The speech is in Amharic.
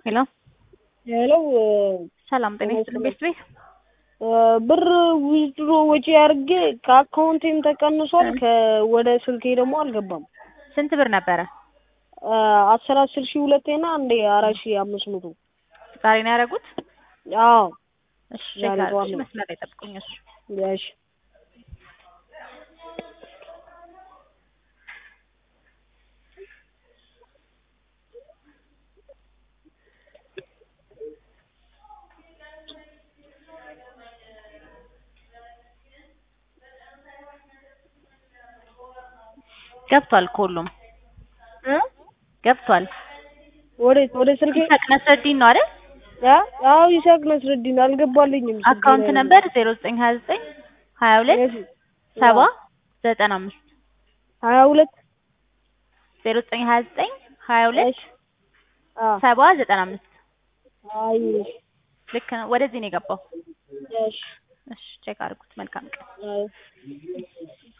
ሄሎ ሄሎ ሰላም ጤና ይስጥልኝ ቤት ቤት ብር ዊዝድሮ ወጪ አድርጌ ከአካውንቴም ተቀንሷል። ወደ ስልኬ ደግሞ አልገባም። ስንት ብር ነበረ? አስር አስር ሺህ ሁለቴና አንዴ አራት ሺህ አምስት መቶ ዛሬ ነው ያደረጉት? አዎ እሺ ዛሬ ቼክ ጠዋት አድርጉ። ነው። መስመር ላይ ጠብቁኝ። እሺ ያሽ ገብቷል። ከሁሉም ገብቷል። ወዴት ወደ ስልኬ ይሳቅ ነስረዲን ነው አይደል? አ አዎ ይሳቅ ነስረዲን አልገባልኝም። ስልኬ አካውንት ላይ ነበር ዜሮ ዘጠኝ ሀያ ዘጠኝ ሀያ ሁለት እሺ። ሰባ ዘጠና አምስት ሀያ ሁለት ዜሮ ዘጠኝ ሀያ ዘጠኝ ሀያ ሁለት እሺ። አ ሰባ ዘጠና አምስት አይ ልክ ነው። ወደዚህ ነው የገባው። እሺ እሺ ቼክ አድርጉት። መልካም ቀን። አይ